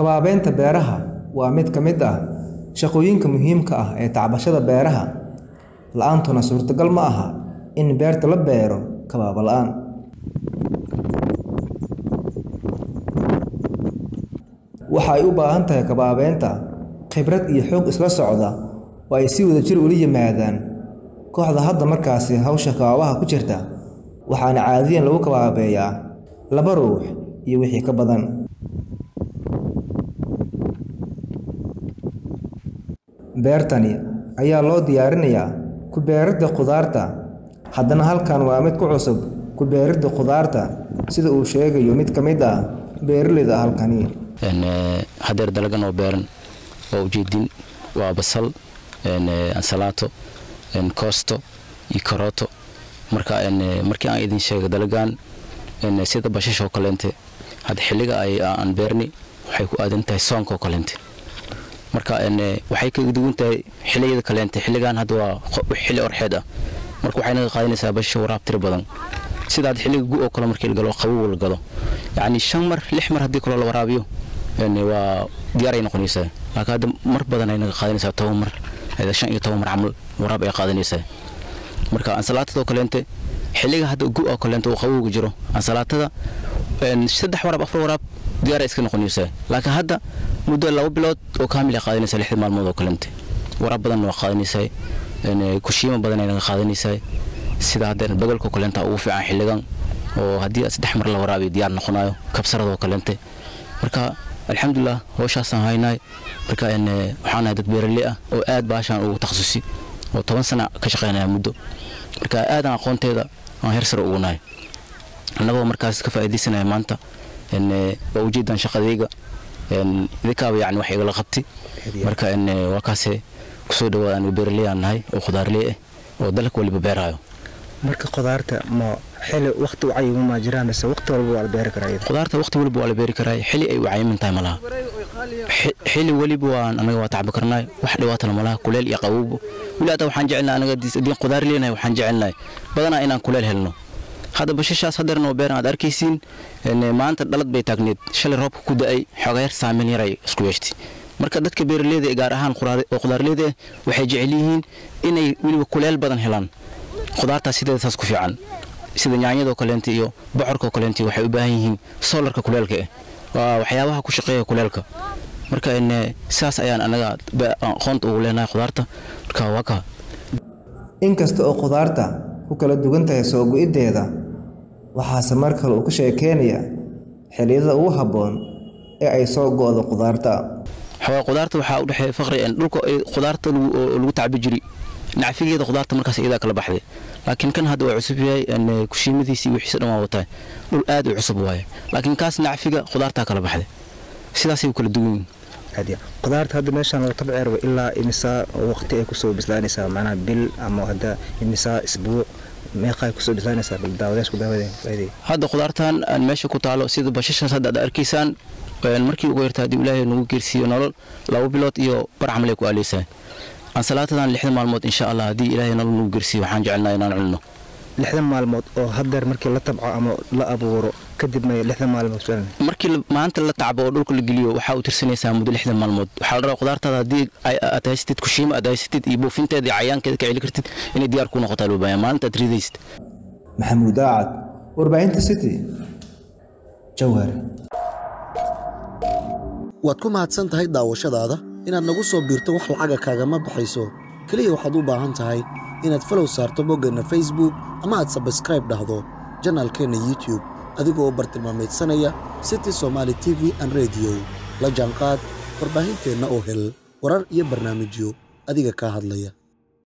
Kabaabeynta beeraha waa mid ka mid ah shaqooyinka muhiimka ah ee tacbashada beeraha, la'aantuna suurtagal ma aha in beerta la beero kabaab la'aan. Waxa ay u baahan tahay kabaabeynta khibrad iyo xoog isla socda oo ay si wadajir ula yimaadaan kooxda hadda markaasi hawsha kabaabaha ku jirta, waxaana caadiyan lagu kabaabeeyaa laba ruux iyo wixii ka badan. Beertani ayaa loo diyaarinayaa ku beeridda khudaarta, haddana halkan waa mid ku cusub ku beeridda khudaarta sida uu sheegayo mid ka mid ah beeraleyda halkani. hadeer dalagan oo beeran waa ujeedin waa basal ansalaato koosto iyo karooto marka markii aan idin sheega dalagan sida bashasha oo kaleente hadda xilliga aan beerni waxay ku aadan tahay soonka oo kaleente marka waxay kaga duwan tahay xilliyada kaleente xilligan hadda waa xilli orxeed ah marka waxay naga qaadanaysaa bashasha waraab tiro badan sida hadda xilliga gu oo kale markii la galo qabow la galo yacni shan mar lix mar haddii kaloo la waraabiyo waa diyaar ay noqonaysaa laakiin hadda mar badan ay naga qaadanaysaa toban mar shan iyo toban mar camal waraab ay qaadanaysaa marka ansalaatadoo kaleente xilliga hadda gu oo kaleente uu qabowga jiro ansalaatada saddex waraab afar waraab diyaar ay iska noqonaysaa laakiin hadda muddo laba bilood oo kaamil ay qaadanaysaa lixda maalmood oo kaleente waraab badanna waa qaadanaysaa kushiima badan ay naga qaadanaysaa sida hadda bagalka kaleenta ugu fiican xilligan oo haddii saddex mar la waraabiyo diyaar noqonayo kabsaradoo kaleente marka alxamdulilah howshaasaan haynaay marka waxaan nahay dad beeraley ah oo aad baashaan ugu takhasusi oo toban sana ka shaqaynaya muddo marka aadan aqoonteeda aan heer sare ugu nahay annagoo markaas ka faa'iidaysanaya maanta waa ujeedaan shaqadayga idinkaaba yani wax igala qabti marka waa kaase kusoo dhawaada aniga beeraley aan nahay oo khudaarley ah oo dalka waliba beeraayo marka khudaarta ma xili waqti u cayiman ma jiraan mise waqti walba waa la beeri karaa khudaarta waqti waliba waa la beeri karaa xili ay u cayiman tahay malaha xili waliba waan anaga waa tacbi karnaay wax dhibaatana malaha kuleel iyo qabowba weli hadda waxaan jecelnahay anaga diin khudaar leenahay waxaan jecelnahay badanaa inaan kuleel helno hadda bashashaas hadeerna oo beeran aad arkaysiin maanta dhalad bay taagneed shalay roobka ku da'ay xoogaa yar saameyn yar ay isku yeeshtay marka dadka beeraleyda ee gaar ahaan oo khudaarleyda ah waxay jecel yihiin inay weliba kuleel badan helaan khudaartaas sideeda saas ku fiican sida yaanyadoo kaleenta iyo bocorkoo kaleenta waxay u baahan yihiin soolarka kuleelka ah waa waxyaabaha ku shaqeeya kuleelka marka sidaas ayaan anaga aqoonta ugu leenahay khudaarta marka waa ka inkasta oo khudaarta ku kala duwan tahay soo go'iddeeda waxaase mar kale uu ka sheekeynaya xilliyada ugu habboon ee ay soo go'do khudaarta xoogaa khudaarta waxaa u dhexeeya faqri dhulka khudaarta lagu tacbi jiri nacfigeeda khudaarta markaas iyadaa kala baxday laakiin kan hadda waa cusub yahay kushiimadiisi wixiisa dhan waa wataa dhul aad u cusub waaye laakiin kaas nacfiga khudaartaa kala baxday sidaasay u kala duwan yihiin khudaarta hadda meeshaan lagu tabceerba ilaa imisaa waqti ay kusoo bislaanaysaa macnaha bil ama hadda imisaa isbuuc meeqa ay kusoo bislaanaysaa bal daawadaasku daawadeen hadda khudaartan aan meesha ku taalo sida bashashaas hadda aad arkaysaan markii ugu yarta haddii ilaahay nagu geersiiyo nolol laba bilood iyo bar camal ay ku aaleysaa ansalaatadan lixda maalmood insha allah haddii ilaahay nolol nagu geersiiyo waxaan jecelnahay inaan cunno lixdan maalmood oo hadeer markii la tabco ama la abuuro kadib may lixdan maalmood markii maanta la tacbo oo dhulka la geliyo waxaa u tirsanaysaa muddo lixdan maalmood waxaa la rabaa khudaartaada haddii aad haysatid kushiima aad haysatid iyo buufinteeda iyo cayaankeeda ka celi kartid inay diyaar ku noqotaa loo baahan maalinta aad ridaysid maxamuud aacad warbaahinta city jawhar waad ku mahadsan tahay daawashadaada inaad nagu soo biirto wax lacaga kaagama baxayso keliya waxaad u baahan tahay inaad falow saarto boggeenna facebook ama aad sabskraib dhahdo janaalkeenna youtub adigoo bartilmaameedsanaya city somaali t v an rediyo la jaanqaad warbaahinteenna oo hel warar iyo barnaamijyo adiga kaa hadlaya